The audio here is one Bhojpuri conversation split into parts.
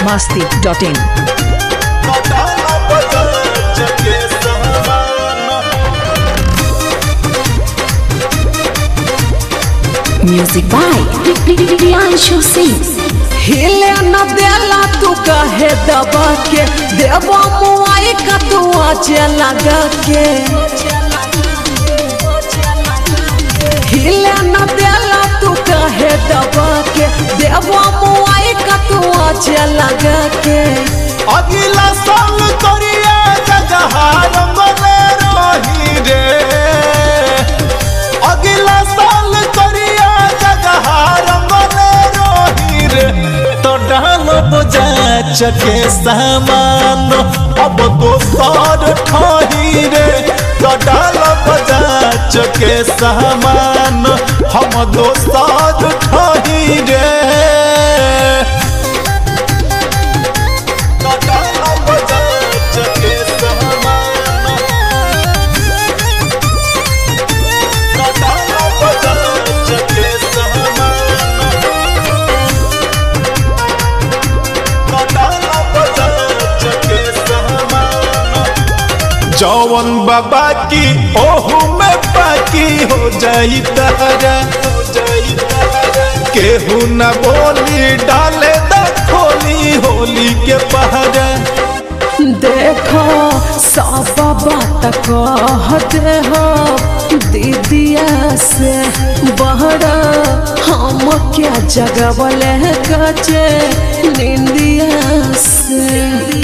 masti.in. Music by Priyanshu Singh. हिले न देला तू कहे दबा के देवा मुआई का तू आजे लगा के हिले न देला तू कहे दबा के देवा मुआई का तू आजे लगा के अगला साल करिए जजहार मने रही रे अगला साल करिए जजहार मने रही रे तो डालो बजा चके सामान अब दोसर ठही रे तो डालो बजा चके सामान हम दोसर ठही रे जौवन बाबा की ओहू में बाकी हो जाई तारा केहू न बोली डाले द खोली होली के पहरा देखो सब बात कहते हो दीदिया से बहरा हम क्या जगवले कचे निंदिया से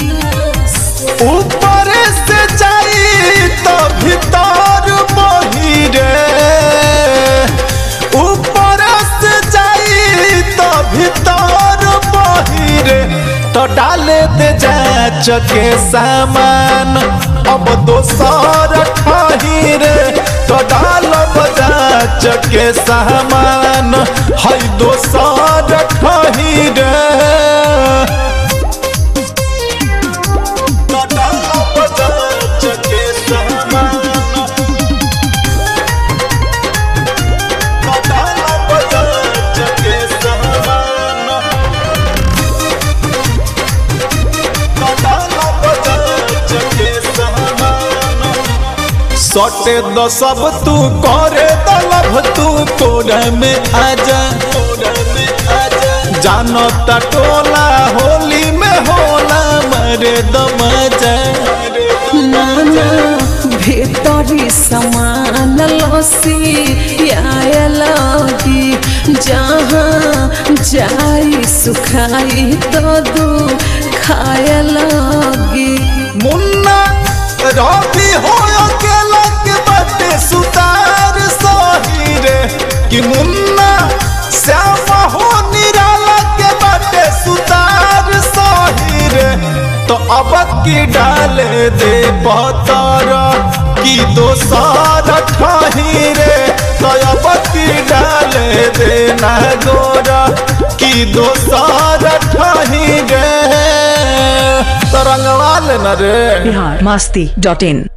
ऊपर से जाई तो भीतर बही रे ऊपर से जाई तो भीतर बही रे तो डाले दे जा चके सामान अब दोसर ठही रे तो डाल बजा चके सामान है दोसर ठही रे सटे द सब तू करे दलब तू कोड़ा में आजा जानो टोला होली में होला मरे दम जा नाना भीतरी समान लसी आए लगी जहाँ जाई सुखाई तो दू खाए लगी मुन्ना रवि हो अकेला के बटे सुतार सही रे कि मुन्ना श्यामा हो निराला के बटे सुतार सही रे तो अब की डाले दे पतर की दोसर ठही रे तो अब की डाले दे ना गोरा की दोसर ठही रे तरंगवा लेना रे Bihar masti.in.